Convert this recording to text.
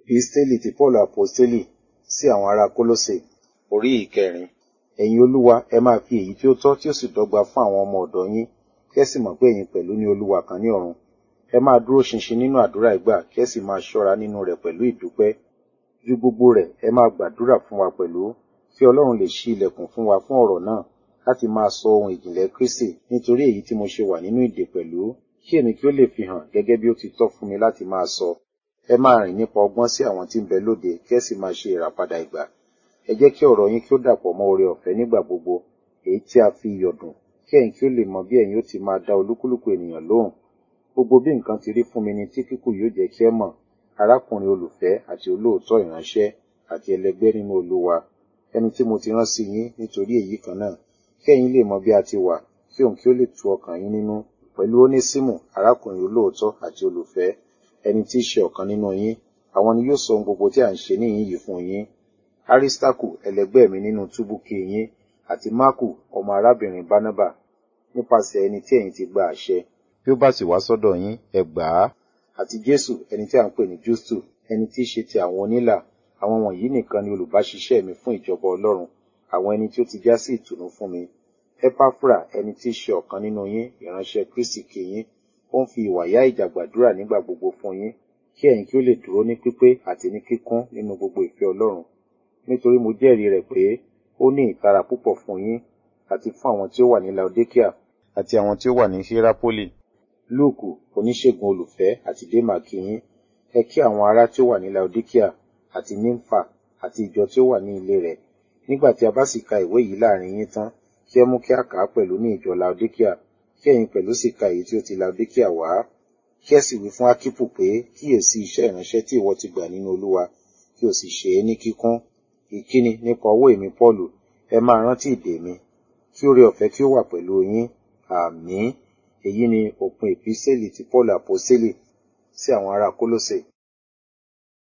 Episteli ti Paul Aposteli sí àwọn ará Kólósè orí ìkẹrin. Ẹ̀yin Olúwa, ẹ máa fi èyí tí ó tọ́ tí ó sì dọ́gba fún àwọn ọmọ ọ̀dọ̀ yín, kí ẹ sì mọ̀ pé ẹ̀yin pẹ̀lú ní Olúwa kan ní ọ̀run. Ẹ máa dúró ṣinṣin nínú àdúrà ìgbà, kí ẹ sì máa ṣọ́ra nínú rẹ̀ pẹ̀lú ìdúpẹ́. Ju gbogbo rẹ̀, ẹ máa gbàdúrà fún wa pẹ̀lú, kí Ọlọ́run lè ṣí ilẹ̀kùn fún wa fún ọ̀rọ̀ náà, láti máa sọ ohun ìjìnlẹ̀ Kristi, nítorí èyí tí mo ṣe wà nínú ìdè pẹ̀lú, kí èmi kí ó lè fi hàn gẹ́gẹ́ bí ó ti tọ́ fún mi láti máa sọ. Ẹ máa rìn nípa ọgbọ́n sí àwọn tí ń bẹ lóde, kí ẹ sì máa ṣe ìràpadà ìgbà. Ẹ jẹ́ kí ọ̀rọ̀ yín kí ó dàpọ̀ mọ́ oore ọ̀fẹ́ nígbà gbogbo, èyí tí a fi iyọ̀ dùn, kí ẹ̀yin kí ó lè mọ bí ẹ̀yin ó ti máa dá olúkúlùkù ènìyàn lóhùn. Gbogbo bí nǹkan ti rí fún mi ni tí kíkù yóò jẹ́ kí ẹ mọ̀, arákùnrin olùfẹ́ àti olóòótọ́ ìránṣẹ́ àti ẹlẹgbẹ́ nínú Olúwa, ẹni tí mo ti rán sí yín nítorí èyí kan náà, kí ẹ̀yin lè mọ bí a ti wà, kí òun kí ó lè tu ọkàn yín nínú, pẹ̀lú Ónésímù, arákùnrin olóòótọ́ àti olùfẹ́, ẹni tí í ṣe ọ̀kan nínú yín, àwọn ni yóò sọ ohun gbogbo tí à ń ṣe níhìn yìí fún yín. Arísítákù, ẹlẹgbẹ́ mi nínú túbú kí yín, àti Máàkù, ọmọ arábìnrin Bánábà, nípasẹ̀ ẹni tí ẹ̀yin ti gba àṣẹ. Bí ó bá sì wá sọ́dọ̀ yín, ẹ gbà á. Àti Jésù, ẹni tí à ń pè ní Jústù, ẹni tí í ṣe ti àwọn onílà, àwọn wọ̀nyí nìkan ni olùbáṣiṣẹ́ mi fún ìjọba Ọlọ́run, àwọn ẹni tí ó ti já sí ìtùnú fún mi. Epafra, ẹni tí í ṣe ọ̀kan nínú yín, ìránṣẹ́ Kristi kí yín, ó ń fi ìwàyá ìjà gbàdúrà nígbà gbogbo fún yín, kí ẹ̀yin kí ó lè dúró ní pípé àti ní kíkún nínú gbogbo ìfẹ́ Ọlọ́run. Nítorí mo jẹ́rìí rẹ̀ pé ó ní ìtara púpọ̀ fún yín, àti fún àwọn tí ó wà ní Laodikia, àti àwọn tí ó wà ní Hierapoli. Lúùkù, oníṣègùn olùfẹ́ àti Démà kí yín. Ẹ kí àwọn ará tí ó wà ní Laodikia, àti Nímfà, àti ìjọ tí ó wà ní ilé rẹ̀. Nígbà tí a bá sì ka ìwé yìí láàrin yín tán, kí ẹ mú kí a kà á pẹ̀lú ní ìjọ Laodikia, kí ẹ̀yin pẹ̀lú sì ka èyí tí ó ti Laodikia wá. Kí ẹ sì wí fún Ákípù pé kíyèsí iṣẹ́ ìránṣẹ́ tí ìwọ ti gbà nínú Olúwa, kí o sì ṣe é ní kíkún. Ìkíni nípa ọwọ́ èmi Pọ́ọ̀lù, ẹ máa rántí ìdè mi. Kí oore ọ̀fẹ́ kí ó wà pẹ̀lú yín. Àmín. Èyí ni òpin Epísẹ́lì ti Pọ́ọ̀lù Àpọ́sítélì sí àwọn ará Kólósè.